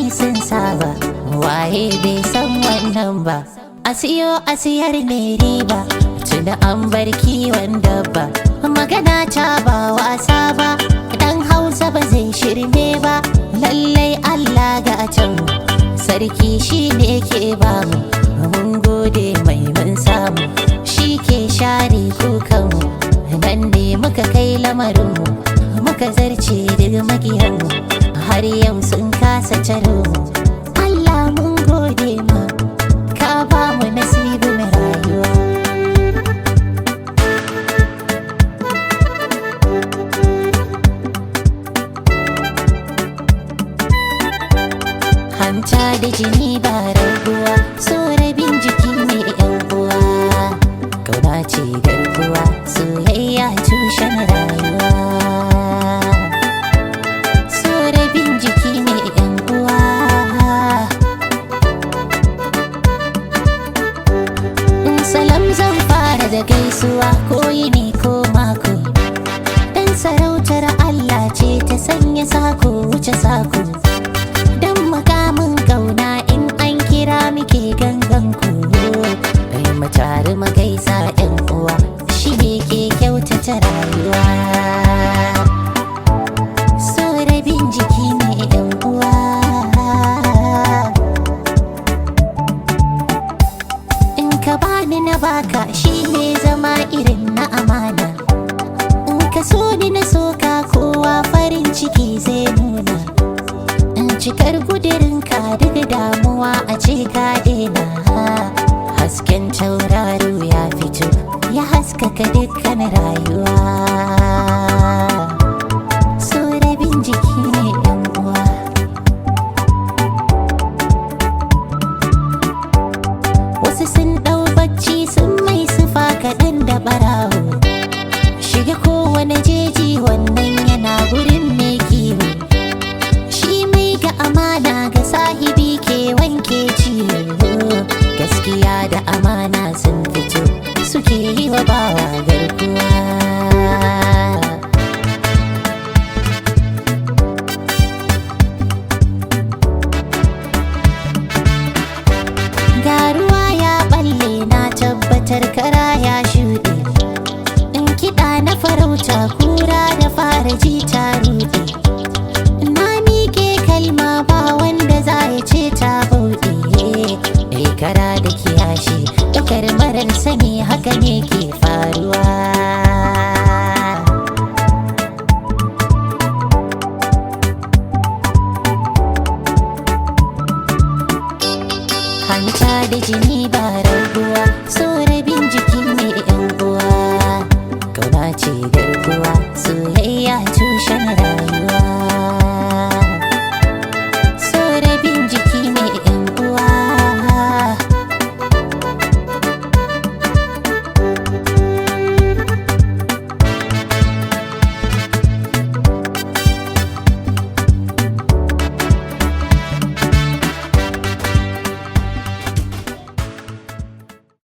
ai sun saba waye bai san wannan ba a siyo a siyar ne riba tunda an bar kiwon dabba magana ta ba wasa ba dan hausa ba zai shirme ba lallai allah ga can sarki shi ne ke bamu mun gode mai mun samu shi ke share kukanmu nan ne muka kai lamarinmu muka zarce daga makiyanmu har yau sun kasa caro mu Allah mun gode ma ka ba mu nasibin rayuwa hanta da jini ba raguwa so rabin jiki ne yan uwa kauna ce garkuwa soyayya tushen rayuwa so rabin jiki ne yan uwa salam zan fara da gaisuwa ko yini ko mako dan sarautar Allah ce ta sanya sako wuce sako dan makamin kauna in an kira muke gangan ku kai mu tare mu gaisa yan uwa shi ne ke kyautata rayuwa so rabin jiki ne yan uwa in ka bani na baka shi ne zama irin na amana in ka so ni na soka kowa farin ciki zai nuna in cikar gudurinka daga damuwa a ce ka daina hasken tauraro ya fito ya haskaka dukkan rayuwa so rabin jiki ne yan uwa wasu sun ɗau bacci sun mai sufa kaɗan da ɓarawo shiga kowane jeji wannan yana gurin mai kiwo shi mai ga amana ga sahibi ke wanke ciwo gaskiya da amana sun fito suke yi wa bawa garkuwa ga ruwa ya balle na tabbatar kara ya shuɗe in kiɗa na farauta kura da fara ji ta ruɗe na miƙe kalma ba wanda za ya ce ta bauɗe ɗai kara da kiyashi ɗaukar marar sani haka ne ke faruwa hanta da jini ba raguwa so rabin jiki ne yan uwa kauna ce garkuwa soyayya tushen rayuwa